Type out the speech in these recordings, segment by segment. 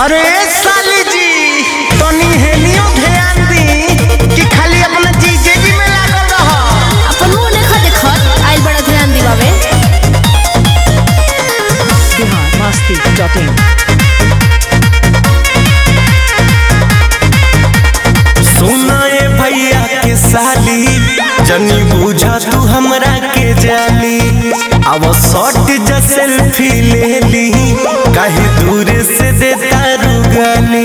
अरे साली जी तनी हेनियो ध्यान दी कि खाली अपना जीजे जी में लागल रह अपन मुंह देखा देखत आइल बड़ा ध्यान दिवावे biharmasti.in सुना ए भैया के साली जनी बुझा तू हमरा के जाली अब शॉट जा सेल्फी ले ली कहीं दूर से देता रुगाली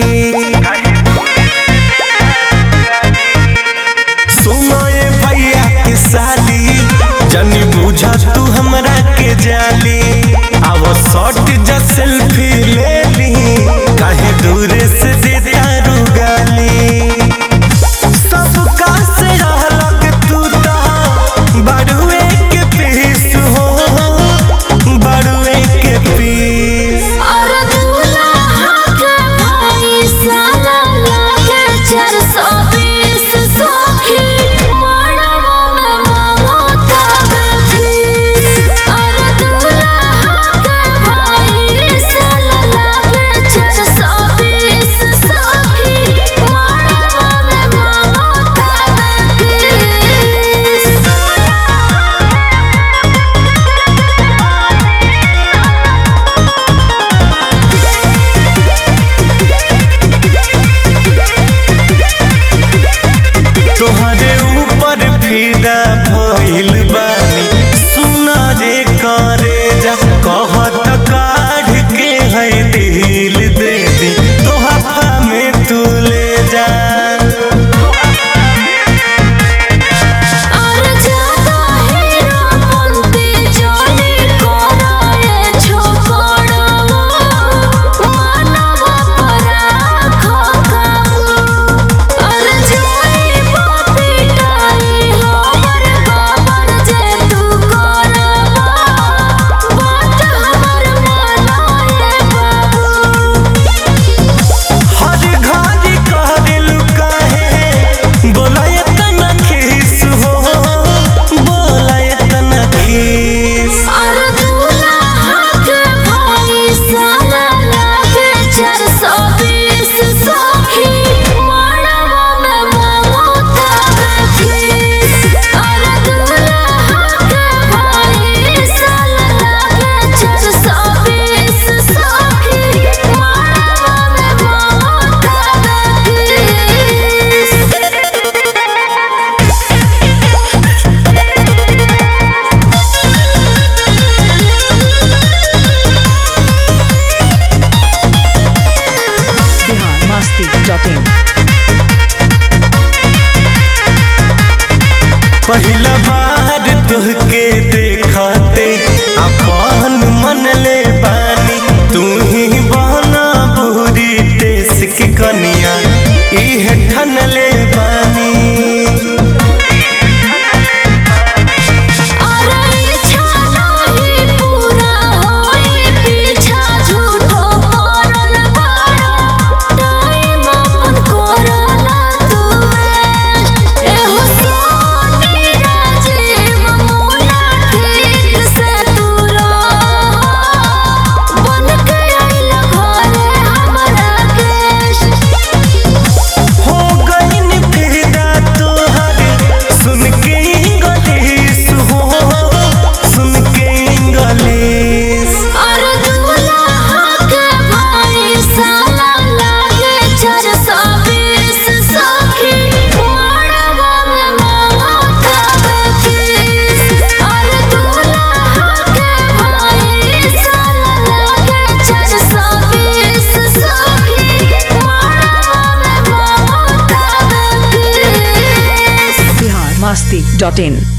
सुना ए भैया के साली जनी बुझा तू हमरा के जाली अब शॉट जा सेल्फी ले ली कहीं दूर से देता रुगाली सबका से अलग तू तो बड़ुए के पीस हो बड़ुए के पीस और दूल्हा के भाई साला लागे 420 सखी मड़वा में मांगो तबे फीस और दूल्हा के भाई साला लागे 420 सखी मड़वा में मांगो तबे फीस तोहरे ऊपर फिदा भइल बानी सुना रे करे जा कहत काढ़ के है दिल दे दे तोहफा में तू ले जा और ज्यादा हीरो बनते जाने कराए छोकड़वा मानवा पराखो काबू और जाई पिटाई हमर बाबर जे तू करवा बात हमर मनाए बाबू हर घड़ी कहल काहे बोलाय तना खीस हो बोलाय तना खीस और दूल्हा के भाई साला लागे 420 सखी मड़वा में मांगो तबे फीस और दूल्हा के भाई साला लागे 420 सखी मड़वा में मांगो तबे biharmasti.in पहिला बार तुहके देखते अपन मन ले बानी तू ही बहना बुरी देश की कनिया इह ठन ले बानी और इच्छा नहीं पूरा होई पीछा झूठो करल बाड़ा टाइम अपन करला तू एहो सोनी राजीव मुना ठीक से तू रह बन के आइल घरे हमरा केश हो गईन फिदा तोहर सुन के इंग्लिश हो सुन के इंग्लिश और दूल्हा के भाई साला लागे 420 सखी मड़वा में मांगो तबे फीस और दूल्हा के भाई साला लागे 420 सखी मड़वा में मांगो तबे फीस biharmasti.in